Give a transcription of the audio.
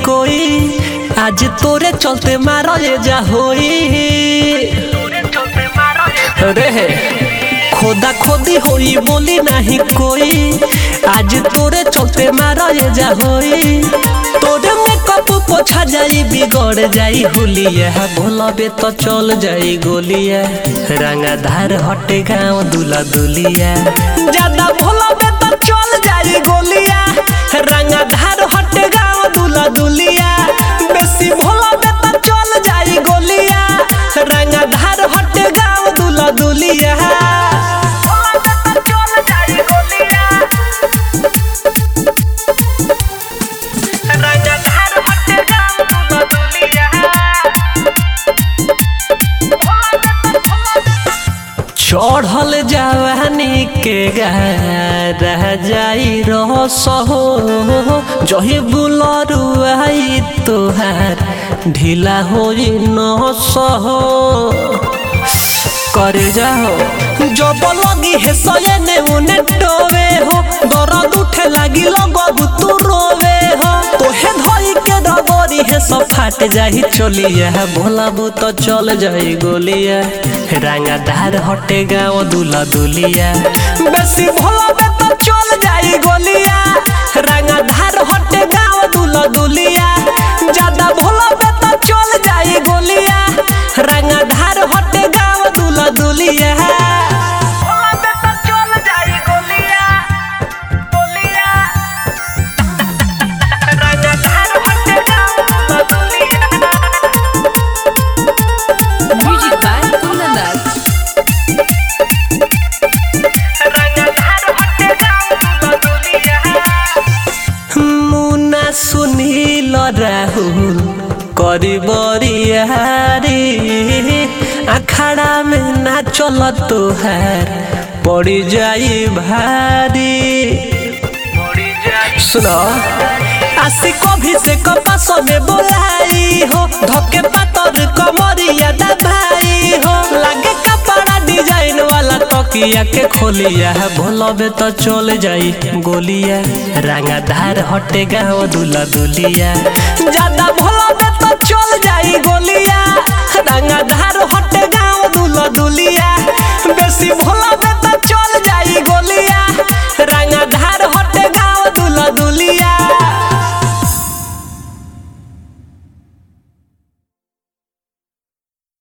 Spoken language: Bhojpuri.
कोई आज तोरे चलते मारो ये जा होई रे खोदा खोदी होई बोली नहीं कोई आज तोरे चलते मारो ये जा होई तोरे मेकअप पोछा जाई बिगड़ जाई होलिया भोलबे तो चल जाई गोलिया रंगाधार हटे गाँव दूल्हा दुलिया ज्यादा भोलबे तो चल जाई गोलिया रंगाधार हटे गाँव दूल्हा दुलिया बेसी भोलबे तो चल जाई गोलिया रंगाधार हटे गाँव दूल्हा दुलिया चढ़ल जवानी के रह जाई रस हो जही बुलरुआई तोहार ढीला हो नस हो करे जाओ जब लगी है सयने उने टोवे हो दर्द उठे लगी लगबू तू रोवे हो तोहे धोई के डबरी है सब फाट जाही चलिया भोलाबू तो चल जाई गोलिया रंगाधार हटे गाँव दूल्हा दुलिया बेसी भोलाबे तो चल जाई गोलिया रंगाधार हटे गाँव दूल्हा दुलिया ज्यादा भोलाबे तो चल जाई गोलिया रंगाधार हटे गाँव दूल्हा दुलिया Music by Kunandar. मुना सुनील राहुल करी बरियारी अखाड़ा में ना चल तोहार पड़ी जाई भारी सुनो आसी कभी से कपास में बोलाई हो धोके पातर कमरिया दबाई हो लागे कपड़ा डिजाइन वाला तकिया के खोलिया भोलबे तो चल जाई गोलिया रंगाधार हटे गाँव दूल्हा दुलिया ज्यादा भोलबे तो चल जाई गोलिया रंगाधार हटे गाँव दूल्हा दुलिया बेसी भोला